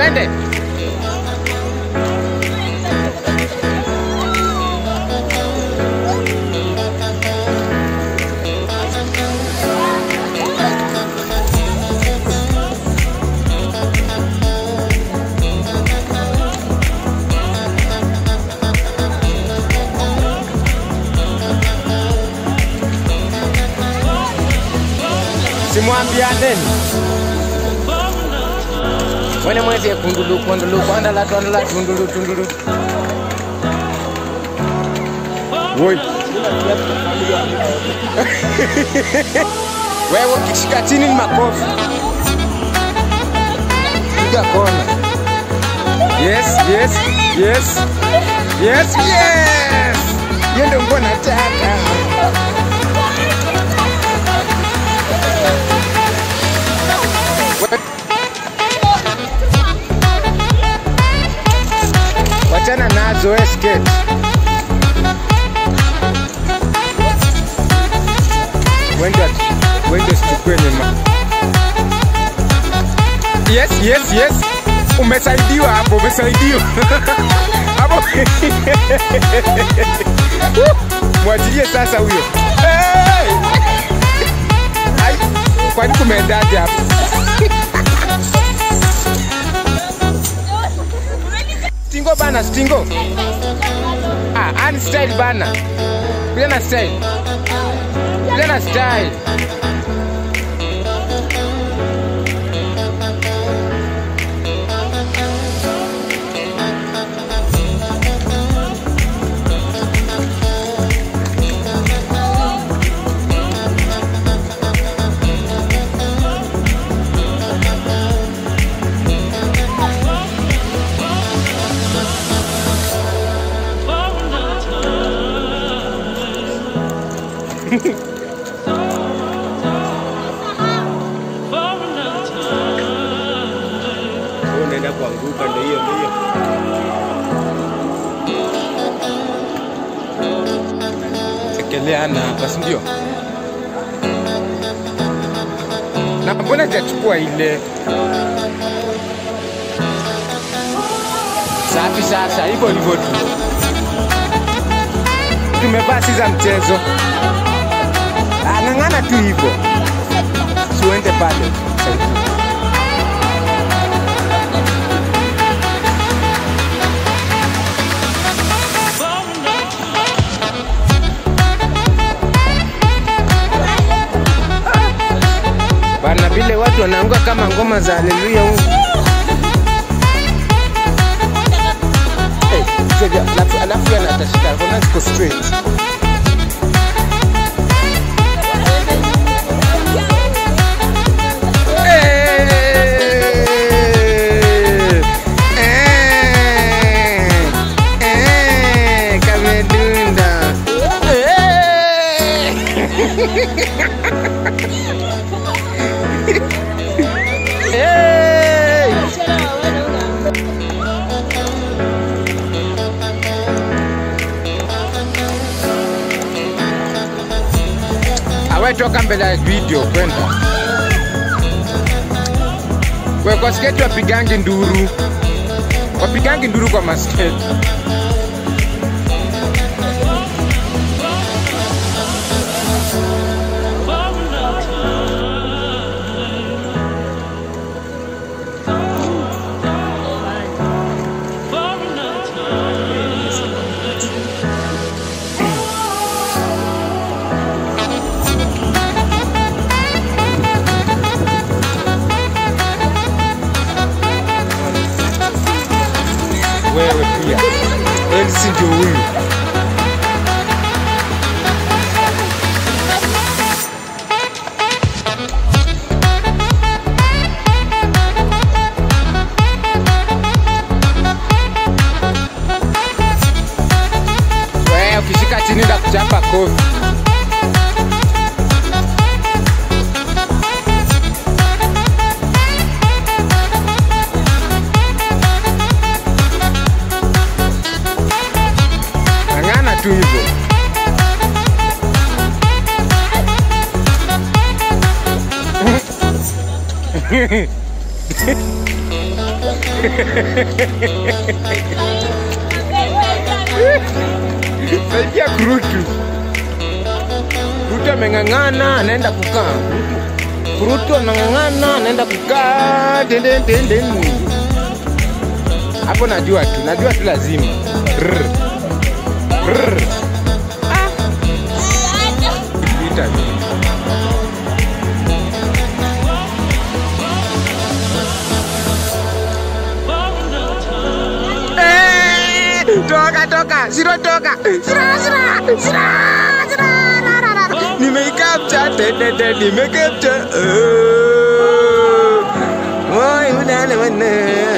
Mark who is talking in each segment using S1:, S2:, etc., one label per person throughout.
S1: twende. simwambianeni mwene mwezi ekundulu kundulu kwandala twandala tundulu tundulu woi wewe ukishika chini ni makofi piga kona yes yes yes yes yes hiyo ndio nguo nataka wachana nazo we skate wende wende sichukue nyuma yes yes yes umesaidiwa hapo umesaidiwa hapo mwachilie sasa huyo hey! Ai, kwani kumeendaje hapo stingo bana stingo ah, ani style bana piga na style piga na style
S2: Wewe unaenda kuanguka, ndio hiyo ndio hiyo.
S1: tekeleana hapa si ndio na mbona sijachukua ile safi sasa hivyo hivyo tu tumevaa si za mchezo Ah, ng'ang'ana tu hivyo siuende pale bana vile watu wanaanguka kama ngoma za haleluya huko. Hey, sasa, alafu alafu yana atashika kona ziko straight Eh, eh, eh, kamedunda. Eh. Hey! Awe toka mbele ya video kwenda. We kwa sketi wapigangi nduru. Wapigangi nduru kwa masketi. Wewe pia. Elsi ndio huyu. Wewe ukishika chini ndakuchapa kofi. Ng'ang'ana tu hivyo. Saidia kurutu. Kurutu ameng'ang'ana anaenda kukaa. Kurutu anang'ang'ana anaenda kukaa. Den, den, den, den. Hapo najua tu, najua tu lazima. Rrr. Rrr. Ah. Vita. Eh, Toka toka, siro toka. Sira sira sira sira. ra, ra, ra, ra. Nimeikapcha tete tete nimeikapcha. Oi unane wana.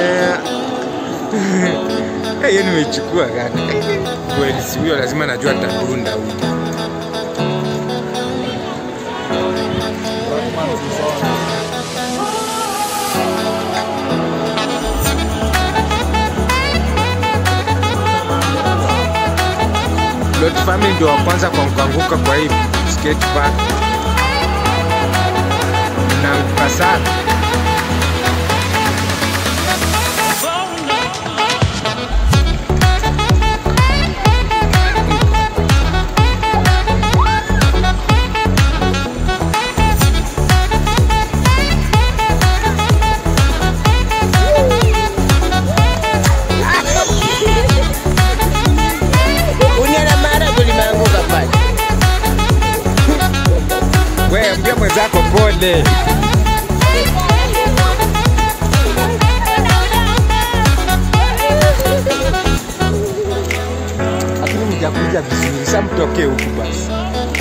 S1: Hiyo nimechukua kaka. Kweli si huyo lazima najua tadunda huyo. Lot Family ndio wa kwanza kwa kuanguka kwa hii skate park. Naanguka sana. Unyana mara kulimeanguka pale. Wewe mbia mwenzako pole. Lakini mjakuja vizuri, sasa mtokee huku basi.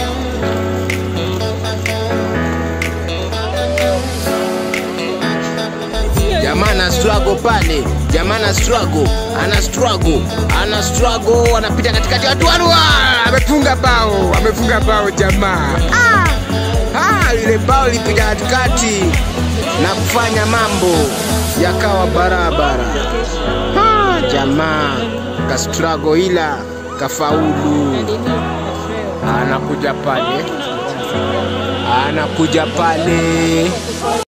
S1: Jamaa ana struggle pale, jamaa ana struggle, ana struggle, ana struggle, anapita katikati ya watu wanua, amefunga bao, amefunga bao jamaa. Ah, ah, ile bao lipita katikati na kufanya mambo yakawa barabara. Ah, jamaa ka struggle ila kafaulu. Anakuja pale, anakuja pale.